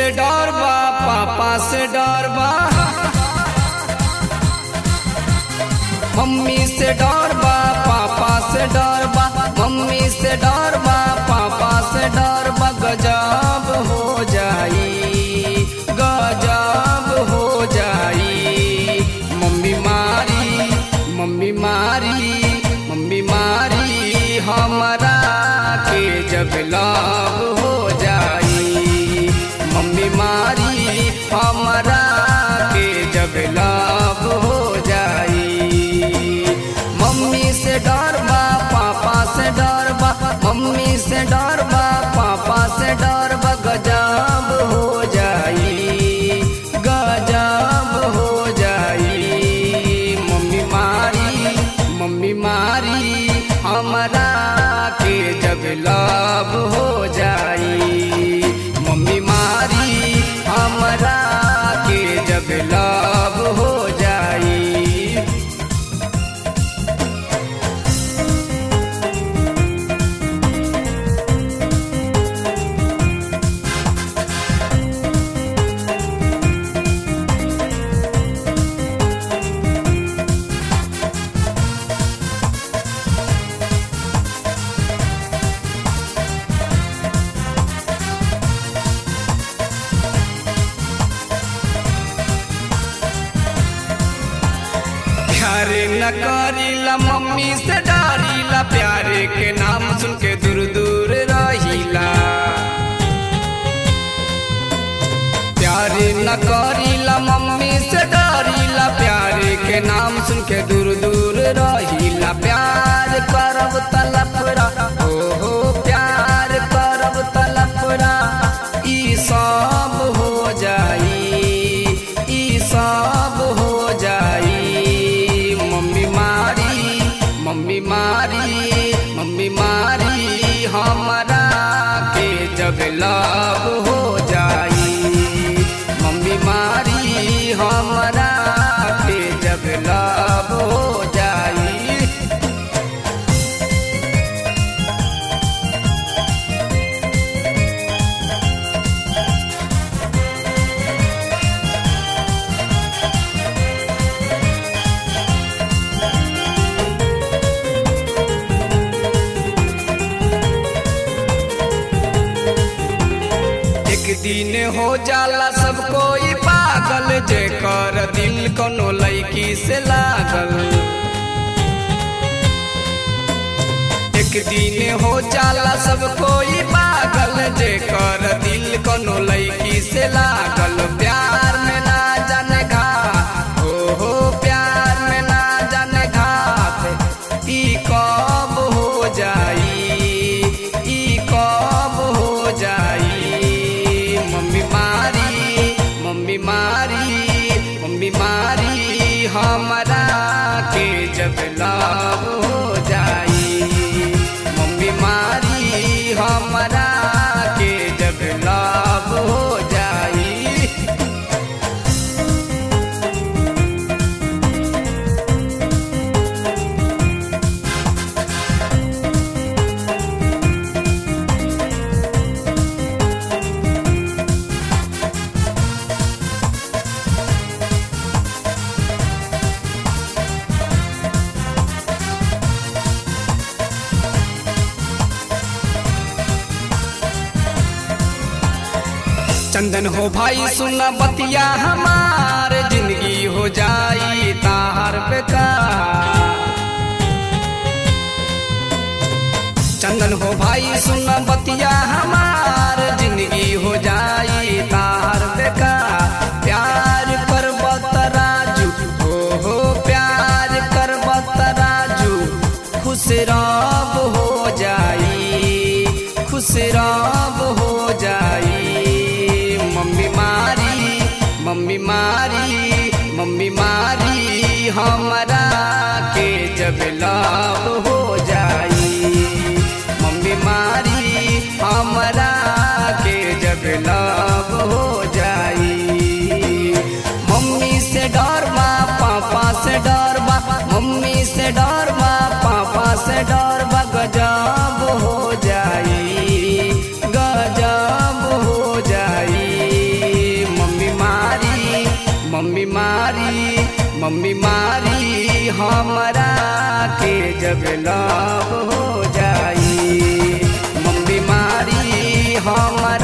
से डर बा पापा से डर बा मम्मी से डर बा पापा से डर बा मम्मी से डर बा पापा से डर बा गजब हो जाई गजब हो जाई मम्मी मारी मम्मी मारी मम्मी मारी हमरा के जब लाभ हो जाई मम्मी मारी हमरा के जब लाभ हो जाई मम्मी से डर बा पापा से डर बा मम्मी से डर बा पापा से डर बा गजब हो जाई गजब हो जाई मम्मी मारी मम्मी मारी हमरा के जब लाभ हो जाई मम्मी मारी हमरा के जब लाभ हो जाई प्यारे न करीला मम्मी से डरीला प्यारे के नाम सुन के दूर दूर रहीला प्यारे न करीला मम्मी से डरीला प्यारे के नाम सुन के दूर दूर रहीला प्यार करब तलफरा हो हो प्यार करब तलफरा ई सब हो जाई ई सब हो जाई मम्मी मारी मम्मी मारी मम्मी मारी हमरा के जब लाभ हो जाई मम्मी मारी हमरा के जब लाभ हो जाई एक दिन हो जाला सब कोई पागल जेकर दिल कोनो लड़की से लागल एक दिन हो जाला सब कोई पागल जेकर दिल कोनो लड़की से लागल प्यार में ना जाने घाट हो हो प्यार में ना जाने घाट ई कब हो जाई ई कब हो जाई मम्मी मारी मम्मी मारी मम्मी मारी हमरा के जब लाभ हो जाई मम्मी मारी हमरा के जब लाभ हो जाई चंदन हो भाई सुना बतिया हमार जिंदगी हो जाई तार बेकार चंदन हो भाई सुना बतिया हमार जिंदगी हो जाई तार बेकार प्यार कर राजू हो हो प्यार कर राजू खुश रब हो जाई खुश रब हो जाई मम्मी मारी मम्मी मारी मम्मी मारी हमरा के जब लाभ हो जाई मम्मी मारी हमरा के जब लाभ हो जाई मम्मी से डर बा पापा से डर बा मम्मी से डर बा पापा से डर बा गजब हो जाई गजब हो जाई मम्मी मारी हमरा के जब लव हो जाई मम्मी मारी हमरा